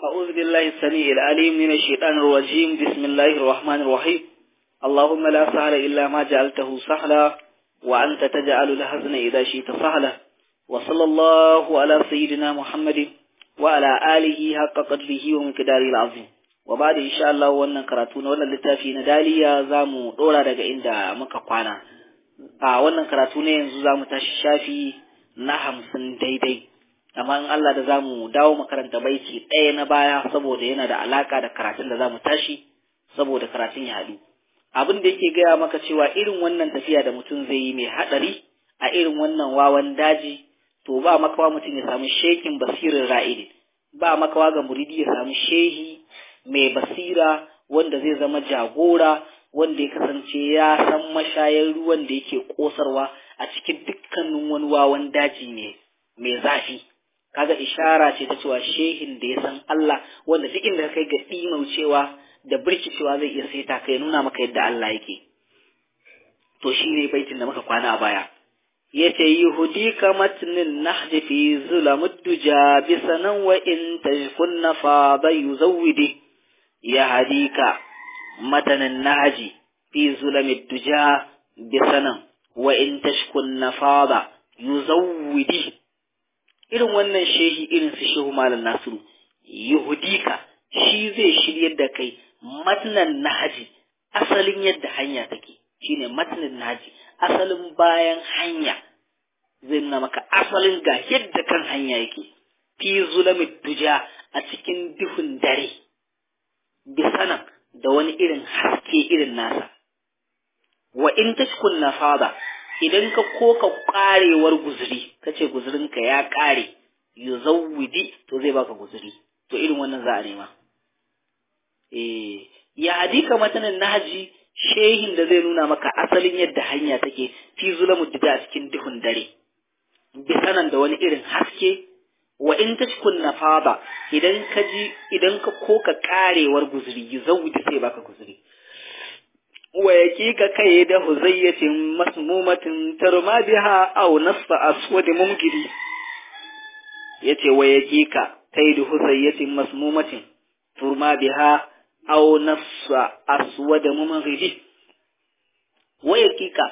أعوذ بالله السميع العليم من الشيطان الرجيم بسم الله الرحمن الرحيم اللهم لا سهل إلا ما جعلته سهلا وأنت تجعل الحزن إذا شئت سهلا وصلى الله على سيدنا محمد وعلى آله حق قدره ومقداره العظيم وبعد إن شاء الله wannan karatu na wannan littafi na daliya zamu dora daga inda muka kwana a wannan karatu ne yanzu zamu tashi shafi na hamsin daidai amma in Allah da zamu dawo makaranta baiti ɗaya na baya saboda yana da alaka da karatun da zamu tashi saboda karatun ya haɗu abin da yake gaya maka cewa irin wannan tafiya da mutum zai yi mai haɗari a irin wannan wawan daji to ba makawa mutum ya samu shekin basirin ra'idin ba makawa ga muridi ya samu shehi mai basira wanda zai zama jagora wanda ya kasance ya san mashayar ruwan da yake kosarwa a cikin dukkanin wani wawan daji ne mai zafi kaga ishara ce ta cewa shehin da ya san Allah wanda duk inda kai ga cewa da birkicewa zai iya saita kai nuna maka yadda Allah yake to shi ne baitin da muka kwana a baya yace yuhdika matnin nahji fi zulamud duja bi sanan wa in tajkunna fa bayuzawidi ya hadika matanin nahji fi zulamid duja bi sanan wa in tashkunna fa yuzawidi irin wannan shehi irin su shehu malam nasiru yuhdika shi zai shiryar da kai matnan nahaji asalin yadda hanya take shine matnan nahaji asalin bayan hanya zai nuna maka asalin ga yadda kan hanya yake fi zulamid duja a cikin duhun dare bisanan da wani irin haske irin nasa wa in tashkun nafada idan ka koka karewar guzuri kace guzurinka ya kare yuzawwidi to zai baka guzuri to irin wannan za a nema eh ya hadika matanan nahaji shehin da zai nuna maka asalin yadda hanya take fi zulamu dida a cikin duhun dare bisanan da wani irin haske wa in tashkun nafada idan ka ji idan ka koka karewar guzuri yuzawwidi sai baka guzuri wa ka kai da huzayyatin masmumatin tarma biha aw nasfa aswad mumkiri yace wa ka kai da huzayyatin masmumatin turma biha aw nasfa aswad mumkiri wa ka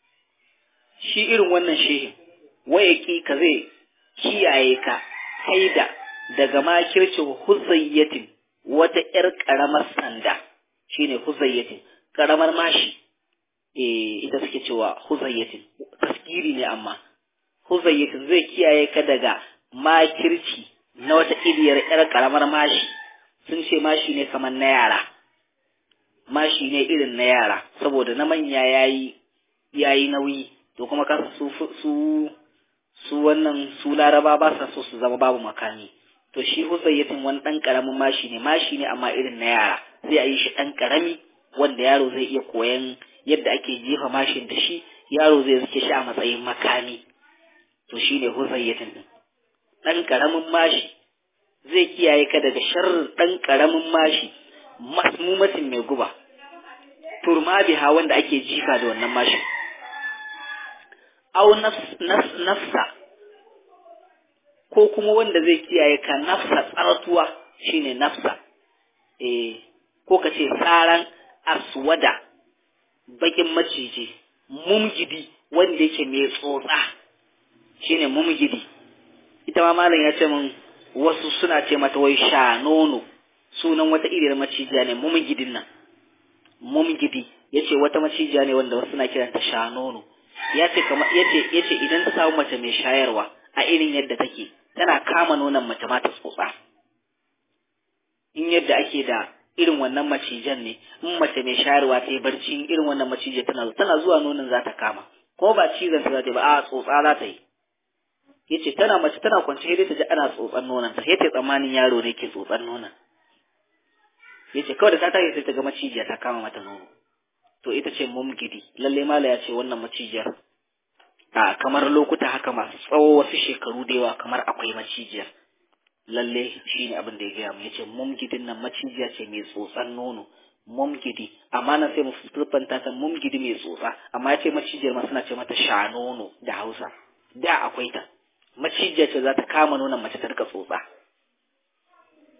shi irin wannan shehin wa ka zai kiyaye ka kaida daga makircin huzayyatin wata ƴar ƙaramar sanda shine huzayyatin karamar mashi eh ita suke cewa huzayyatin taskiri ne amma huzayyatin zai kiyaye ka daga makirci na wata iriyar yar karamar mashi sun ce mashi ne kamar na yara mashi ne irin na yara saboda na manya yayi yayi nauyi to kuma ka su su su wannan su laraba ba sa so su zama babu makami to shi huzayyatin wani dan karamin mashi ne mashi ne amma irin na yara sai a yi shi dan karami wanda yaro zai iya koyan yadda ake jefa mashin da shi yaro zai rike shi a matsayin makami to shine huzayyatin din dan karamin mashi zai kiyaye ka daga sharrin dan karamin mashi masmumatin mai guba turma biha wanda ake jifa da wannan mashin au nafsa ko kuma wanda zai kiyaye ka nafsa tsaratuwa shine nafsa eh ko ka ce tsaran aswada bakin maciji mumgidi wanda yake mai tsotsa shine mumgidi ita ma malam ya ce min wasu suna ce mata wai sha nono sunan wata iriyar macijiya ne mumgidin nan mumgidi yace wata macijiya ne wanda wasu suna kiranta sha nono yace kamar yace yace idan ta samu mace mai shayarwa a irin yadda take tana kama nonon mace ma ta tsotsa in yadda ake da irin wannan macijan ne in mace mai shayarwa ta yi barci irin wannan macijin tana tana zuwa nonon za ta kama ko ba cizon ta za ta yi ba a tsotsa za ta yi yace tana mace tana kwance sai ta ji ana tsotsan nonon ta sai ta tsammanin yaro ne ke tsotsan nonon yace kawai da ta tashi sai ta ga macijiya ta kama mata nono to ita ce mumgidi lalle mala ya ce wannan macijiyar a kamar lokuta haka masu tsawo wasu shekaru da yawa kamar akwai macijiyar lalle shi ne abin da ya gaya mu yace mumgidin nan macijiya ce mai tsotsan nono mumgidi amma nan sai mu fulfanta ta mumgidi mai tsotsa amma yace macijiyar ma suna ce mata sha nono da Hausa da akwai ta macijiya ce za ta kama nonon mace ta rika tsotsa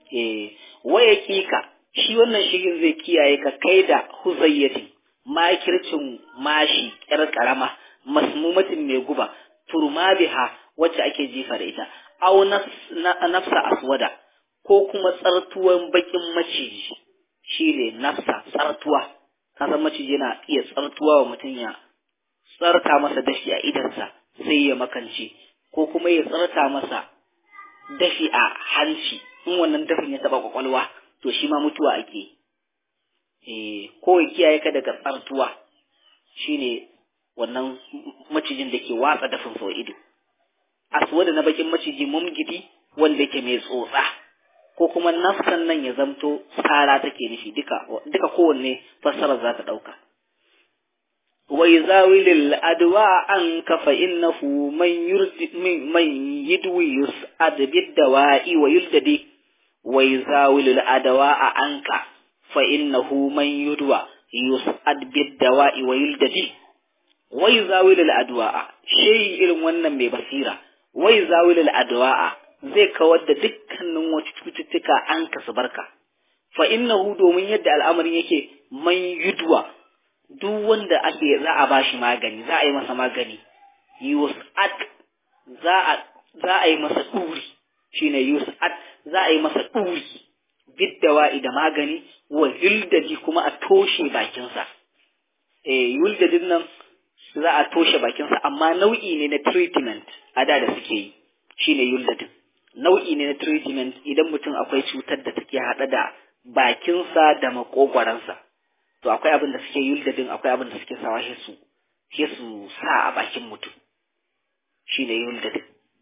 eh waya kika shi wannan shigin zai kiyaye ka kai da huzayyatin makircin mashi yar karama masmumatin mai guba turma biha wacce ake jifa da ita aw nafsa aswada ko kuma tsartuwan bakin maciji shi ne nafsa tsartuwa kasan maciji yana iya tsartuwa wa mutum ya tsarta masa dashi a idansa sai ya makance ko kuma ya tsarta masa dafi a hanci in wannan dafin ya taba kwakwalwa to shi ma mutuwa ake eh ko ya kiyaye ka daga tsartuwa shine wannan macijin da ke watsa dafin sau ido aswada na bakin maciji mumgidi wanda yake mai tsotsa ko kuma nafsan nan ya zamto tsara take nufi duka duka kowanne fassarar za ta dauka wa yazawilil adwa an ka fa innahu man yurdi man yidwi yus'ad bid dawa'i wa yuldadi wa yazawilil adwa anka fa innahu man yudwa yus'ad bid dawa'i wa yuldadi wa yazawilil adwa shi irin wannan mai basira wa yazawilil adwa zai kawar da dukkanin wata cututtuka an kasu barka fa innahu domin yadda al'amarin yake man yudwa duk wanda ake za a bashi magani za a yi masa magani yus'at za a za a yi masa duri shine yus'at za a yi masa duri biddawa'i da magani wa yuldadi kuma a toshe bakinsa eh yuldadin nan za a toshe bakinsa amma nau'i ne na treatment a da da suke yi shine yuldadin nau'i ne na treatment idan mutum akwai cutar da take haɗa da bakinsa da makogwaransa to akwai abin da suke yuldadin akwai abin da suke sawa shi su shi su sa a bakin mutum shine yuldadin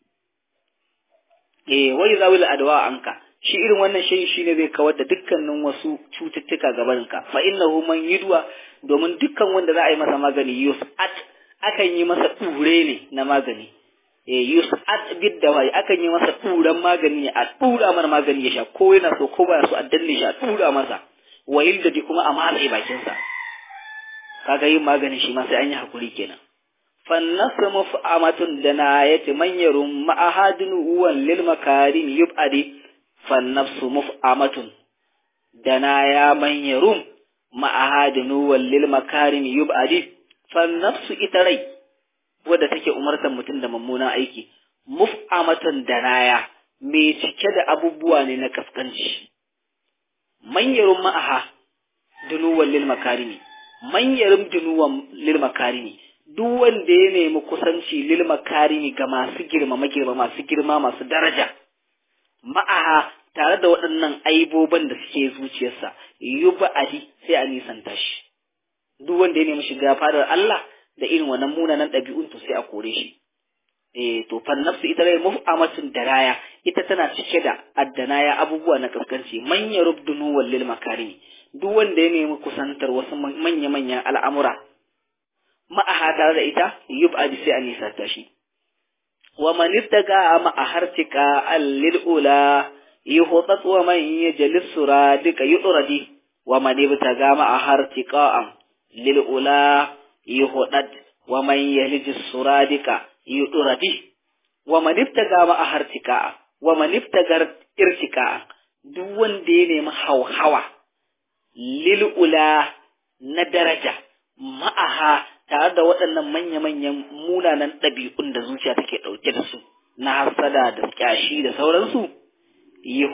eh wai zawil adwa anka shi irin wannan shi shine zai kawar da dukkanin wasu cututtuka gabaninka fa innahu man yudwa domin dukkan wanda za a yi masa magani yus'at akan yi masa ɗure ne na magani yus'at bid dawai akan yi masa turan magani a tura mana magani ya sha ko yana so ko baya so a danne shi a tura masa wayil da kuma a matse bakin sa kaga yin magani shi ma sai an yi hakuri kenan fannasu muf'amatun da na yati manyarum ma'ahadin uwan lil makarim yub'adi fannafsu muf'amatun da na ya manyarum ma'ahadin uwan lil makarim yub'adi fannafsu ita rai wadda take umartar mutum da mummunan aiki muf'amatan danaya mai cike da abubuwa ne na kaskanci manyarun ma'aha dunuwan lil makarimi manyarun dunuwan lil makarimi duk wanda ya nemi kusanci lil makarimi ga masu girma magirma masu girma masu daraja ma'aha tare da waɗannan aiboban da suke zuciyarsa yuba adi sai a nisanta shi duk wanda ya nemi shiga fadar Allah da irin wannan munanan ɗabi'un to sai a kore shi eh to fan nafsu ita rai muf'amatun daraya ita tana cike da addanaya abubuwa na kaskanci manya rubdunu wallil makarimi duk wanda ya nemi kusantar wasu manya manyan al'amura ma'aha tare da ita yub'adi sai a nisa ta shi wa man ittaga ma'ahartika allil ula yuhtat wa man yajlis suradika yudradi wa man ibtaga ma'ahartika lil ula yuhudad wa man yalij suradika yuduradi wa man ibtaga ma ahartika wa man ibtagar irtika duk wanda ya nemi hauhawa lil ula na daraja ma'aha tare da waɗannan manya-manyan munanan ɗabi'un da zuciya take ɗauke da su na hasada da kyashi da sauransu yi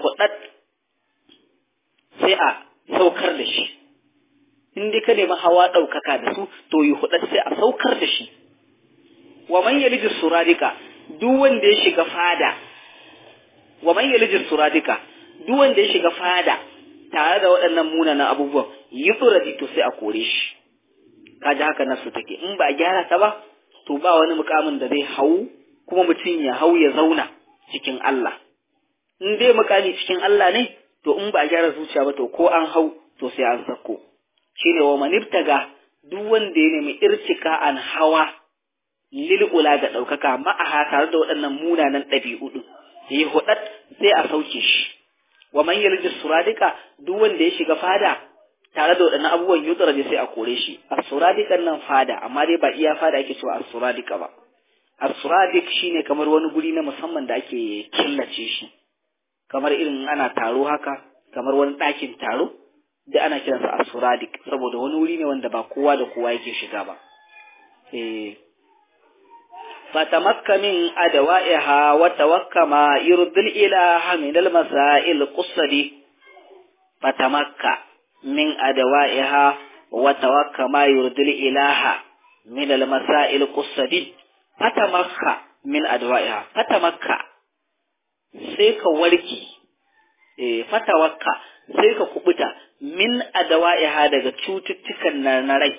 sai a saukar da shi in dai ka nemi hawa ɗaukaka da su to yi huɗar sai a saukar da shi wa man yaliji suradika duk wanda ya shiga fada wa man yaliji suradika duk wanda ya shiga fada tare da waɗannan munanan abubuwan yi tsuradi to sai a kore shi kaji haka nasu take in ba a gyara ta ba to ba wani mukamin da zai hau kuma mutum ya hau ya zauna cikin Allah in dai mukami cikin Allah ne to in ba a gyara zuciya ba to ko an hau to sai an sako shine wa manibtaga duk wanda ya nemi irtika an hawa lil'ula ga ɗaukaka ma'aha tare da waɗannan munanan ɗabi'u ɗin yi hudat sai a sauke shi wa man yalji suradika duk wanda ya shiga fada tare da waɗannan abubuwan yutsara sai a kore shi as-suradikan nan fada amma dai ba iya fada ake cewa as-suradika ba as-suradik shine kamar wani guri na musamman da ake killace shi kamar irin ana taro haka kamar wani ɗakin taro da ana kiransa asuradik saboda wani wuri ne wanda ba kowa da kowa yake shiga ba eh فتمك من أدوائها وتوك ما يرد الإله من المسائل القصدي فتمك من أدوائها وتوك ما يرد الإله من المسائل القصدي فتمك من أدوائها فتمك سيك وركي فتوك سيك كبتا من أدوائها daga cututtukan na rai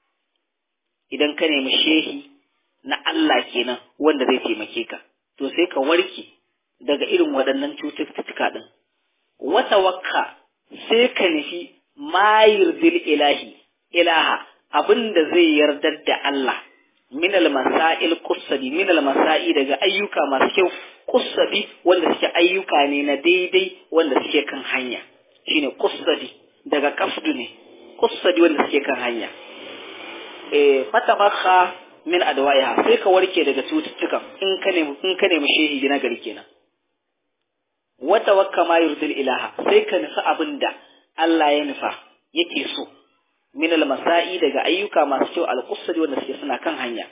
idan ka nemi shehi na Allah kenan wanda zai taimake ka to sai ka warke daga irin waɗannan cututtuka ɗin wata wakka sai ka nufi mayir dil ilahi ilaha abin da zai yardar da Allah min masail qussabi min masai daga ayyuka masu kyau qussabi wanda suke ayyuka ne na daidai wanda suke kan hanya shine qussabi daga kafdu ne qussabi wanda suke kan hanya eh fatabakha min adwa'iha sai ka warke daga cututtukan in ka nemi in ka nemi shehi na gari kenan wa tawakka ma yurdil ilaha sai ka nufi abinda Allah ya nufa yake so min almasai daga ayyuka masu kyau alqusri wanda suke suna kan hanya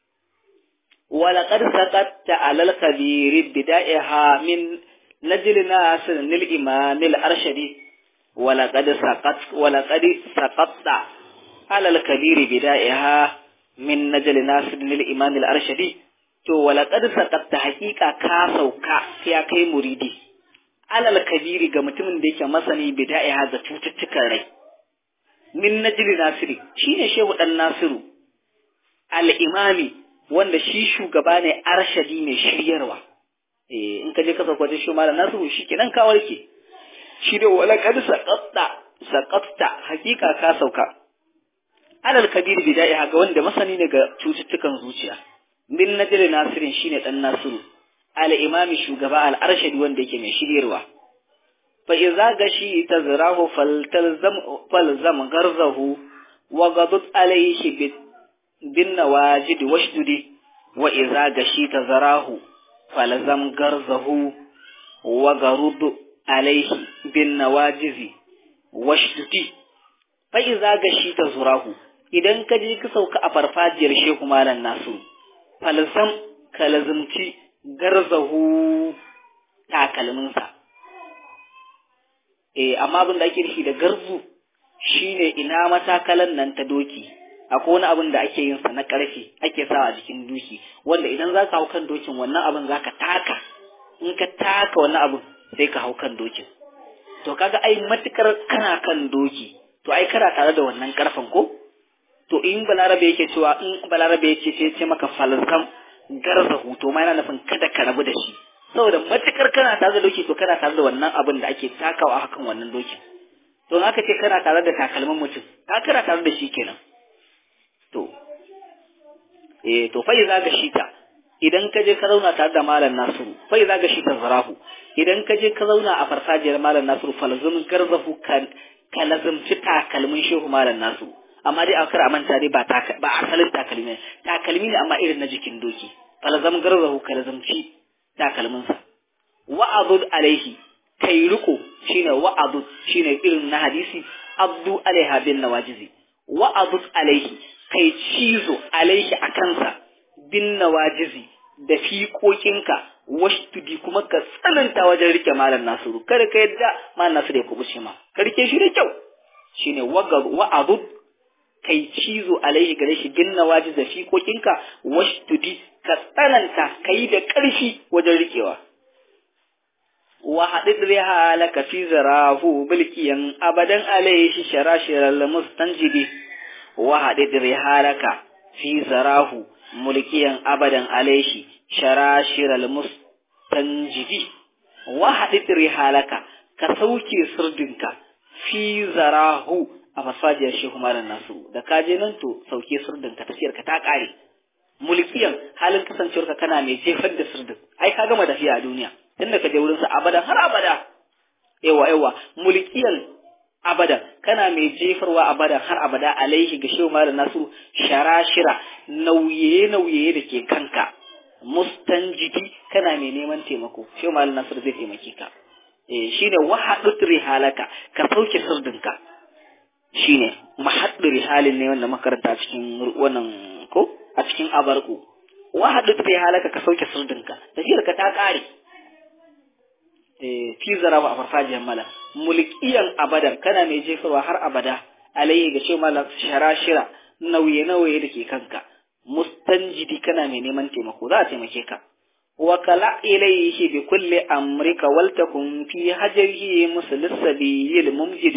wa laqad saqatta alal kabir bida'iha min najl nasir lil imam al arshadi wa laqad saqat wa laqad saqatta alal kabir bida'iha min najal nasir lil imam al arshadi to wala qad saqatta haqiqa ka sauka ya kai muridi alal kabiri ga mutumin da yake masani bida'iha ga cututtukan rai min najal nasiri shine shehu dan nasiru al imami wanda shi shugaba ne arshadi mai shiryarwa eh in ka je ka sauka wajen shi malam nasiru shikenan ka warke shi da wala qad saqatta saqatta haqiqa ka sauka alal kabir bidaiha ga wanda masani ne ga cututtukan zuciya min najri nasirin shine dan nasiru al imami shugaba al arshadi wanda yake mai shiryarwa fa idza gashi tazrahu faltalzam falzam garzahu wa gadut alayhi bin nawajid washdudi wa idza gashi tazrahu falzam garzahu wa garud alayhi bin nawajizi washdudi fa idza gashi tazrahu idan ka je ka sauka a farfajiyar shehu malam nasu falsam ka lazumci garzahu takalminsa eh amma abin da ake nufi da garzu shine ina matakalan nan ta doki akwai wani abin da ake yin sa na karfe ake sawa a jikin doki wanda idan za ka hau kan dokin wannan abin za ka taka in ka taka wannan abin sai ka hau kan dokin to kaga ai matukar kana kan doki to ai kana tare da wannan karfen ko to in balarabe yake cewa in balarabe yake ce ce maka falsam garza huto ma yana nufin kada ka rabu da shi saboda matukar kana tare da doki to kana tare da wannan abin da ake takawa hakan wannan dokin to in aka ce kana tare da takalmin mutum ka kana tare da shi kenan to eh to fa iza ga shita idan ka je ka zauna tare da malam nasiru fa iza ga shita zarahu idan ka je ka zauna a farfajiyar malam nasiru falzum garzahu kan ka lazumci takalmin shehu malam nasiru amma dai a kar a manta dai ba ba asalin takalmi ne takalmi ne amma irin na jikin doki falzam garzahu ka lazumci takalmin sa wa'adud alaihi kai riko shine wa'adud shine irin na hadisi abdu alaiha bin nawajizi wa'adud alaihi kai cizo alaihi a kansa bin nawajizi da fiƙoƙinka washtudi kuma ka tsananta wajen rike malam nasiru kada ka yadda malam nasiru ya kubuce ma ka rike shi da kyau shine wa'adud kai cizo alaihi gare shi bin nawajiz da fiƙoƙinka washtudi ka tsananta ka yi da ƙarfi wajen rikewa wa haɗin riha laka fi zarahu bilkiyan abadan alaihi sharashiral mustanjibi wa haɗin riha laka fi zarahu mulkiyan abadan alaihi sharashiral mustanjibi wa haɗin riha laka ka sauke sirdinka fi zarahu a fasfajiyar shehu malam nasu da ka je nan to sauke sirdinka tafiyar ka ta ƙare mulkiyan halin kasancewarka kana mai jefar da sirdin ai ka gama tafiya a duniya tunda ka je wurin sa abada har abada yawa yawa mulkiyan abada kana mai jefarwa abada har abada alaihi ga shehu malam nasu sharashira nauye nauye da ke kanka mustanjidi kana mai neman taimako shehu malam nasu zai taimake ka eh shine wahadut rihalaka ka sauke sirdinka shine mahaddu rihalin ne wanda makaranta cikin wannan ko a cikin abarku wahadut rihalaka ka sauke sirdinka tafiyar ka ta kare eh fi zaraba a farfajiyar mala mulkiyan abadan kana mai jefarwa har abada alayhi ga ce mala sharashira nauye nauye da ke kanka mustanjidi kana mai neman taimako za a taimake ka وكلا إليه بكل أمرك ولتكن في حجره مثل السبيل الممجد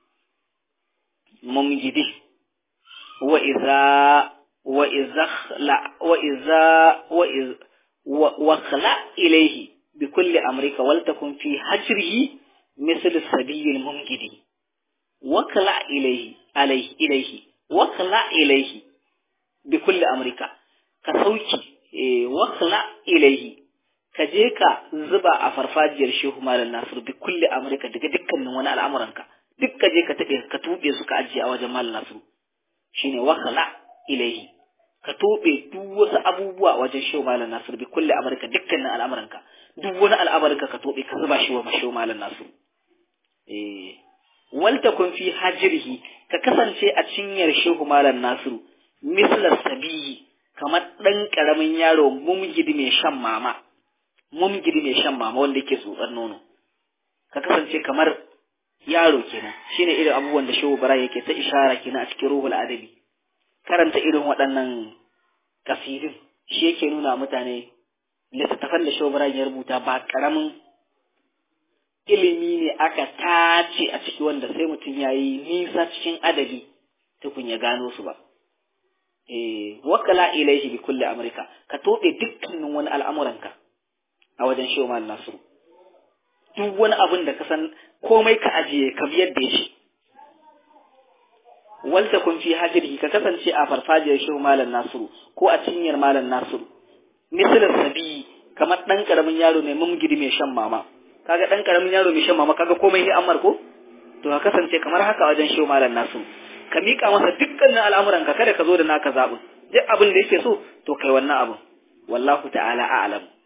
ممجد وإذا وإذا خلع وإذا وإذا وخلع إليه بكل أمرك ولتكن في حجره مثل السبيل الممجد وكلا إليه عليه إليه وكلا إليه بكل أمرك كسوكي wakla ilaihi ka je ka zuba a farfajiyar shehu malam nasiru bi kulli amurka daga dukkanin wani al'amuranka duk ka je ka taɓe ka tuɓe su ka ajiye a wajen malam nasiru shine wakla ilaihi ka tuɓe duk wasu abubuwa a wajen shehu malam nasiru bi kulli amurka dukkanin al'amuranka duk wani al'amuranka ka tuɓe ka zuba shi wa shehu malam nasiru eh walta kun fi hajirhi ka kasance a cinyar shehu malam nasiru mislar sabiyi kamar ɗan ƙaramin yaro mumgidi mai shan mama mumgidi mai shan mama wanda yake tsotsar nono ka kasance kamar yaro kenan shine irin abubuwan da shehu bara yake ta ishara kenan a cikin ruhul adabi karanta irin waɗannan kasidin shi yake nuna mutane littattafan da shehu bara ya rubuta ba ƙaramin ilimi ne aka tace a ciki wanda sai mutum ya yi nisa cikin adabi tukun ya gano su ba wakala ilaihi bi kulli amrika ka tobe dukkanin wani al'amuranka a wajen shehu mal nasiru duk wani abin da ka san komai ka ajiye ka biyar da shi walta kun fi hajiri ka kasance a farfajiyar shehu malam nasiru ko a cinyar malam nasiru misalin sabi kamar dan karamin yaro ne mumgidi mai shan mama kaga dan karamin yaro mai shan mama kaga komai ne ammar ko to ka kasance kamar haka wajen shehu malam nasiru ka miƙa masa dukkanin al'amuranka kada ka zo da naka zaɓin duk abin da yake so to kai wannan abin wallahu ta'ala a'lam